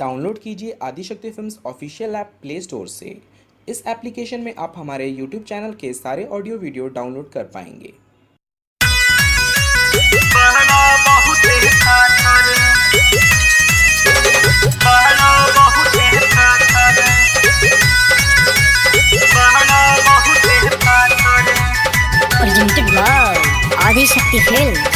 Download कीजिए Adishakti films official app play store से इस एप्लीकेशन में आप हमारे यूट्यूब चैनल के सारे ऑडियो वीडियो डाउनलोड कर पाएंगे बहना बहुत खातर बहना बहुत खातर बहना बहुत खातर presented by Adi Shakti Films.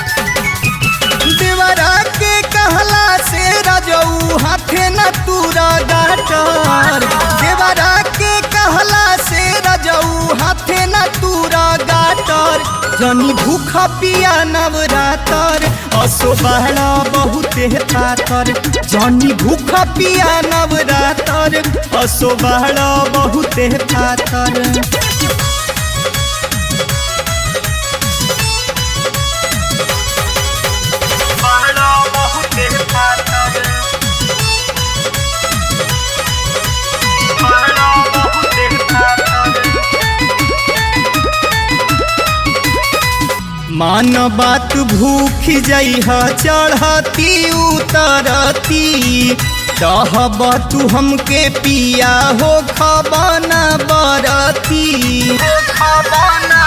देवरा के कहला से रजऊ हाथे न तूरा गाटर देवरा के कहला से रजऊ हाथे न तूरा गाटर जनी भूख पिया नवरातर असो बहरा बहुते पातर जनी भूख पिया नवरातर असो बहरा बहुते पातर बहना बहुत खातर बहना बहुत खातर मान बात भूख जइह चढ़ती उतरती कहब तू हमके पिया हो खबना बरती खबना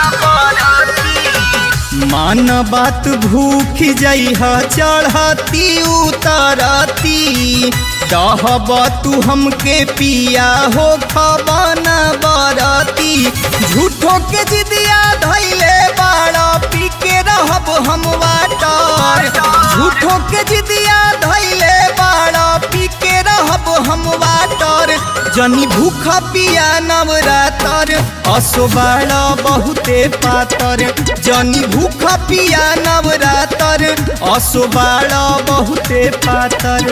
बरती मान बात भूख जइह चढ़ती उतरती कहब तू हमके पिया हो खबना बरती झूठो के जिदिया धैले बाड़ा पी के रहब हम वाटर झूठो के जिदिया धैले बाड़ा पी के रहब हम वाटर जनी भूख पिया नवरातर असो बाड़ा बहुते पातर जनी भूख पिया नवरातर असो बाड़ा बहुते पातर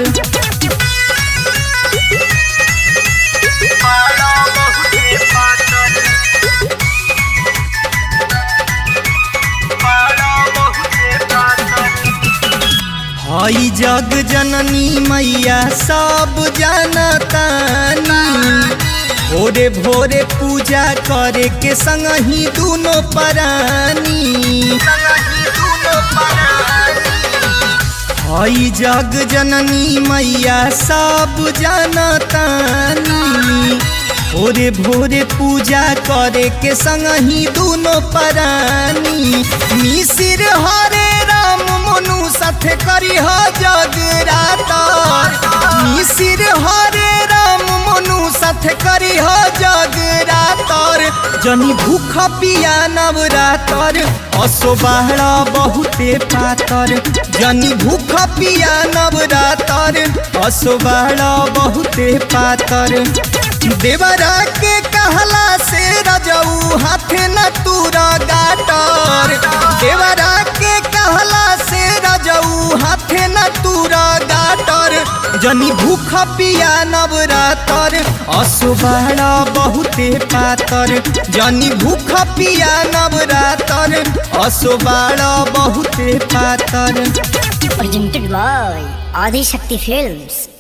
बहना बहुत खातर बहना बहुत खातर हई जग जननी मैया सब जानतानी भोरे भोरे पूजा करे के संग ही दोनों परानी संगी दूनो परानी हई जग जननी मैया सब जानतानी भोरे भोरे पूजा करे के संग ही दोनों परानी मिसिर हरे राम मनु साथे करी ह जगरातर मिसिर हरे राम मनु साथे करी ह जगरातर जनी भूख पिया नवरातर असो बाहरा बहुते पातर जनी भूख पिया नवरातर असो बाहरा बहुते पातर देवरा के कहला से रजऊ हाथे न तूरा गाटर देवरा के कहला से रजऊ हाथे न तूरा गाटर जनी भूख पिया नवरातर असुबाड़ा बहुते पातर जनी भूख पिया नवरातर असुबाड़ा बहुते पातर Presented by Adi Shakti Films.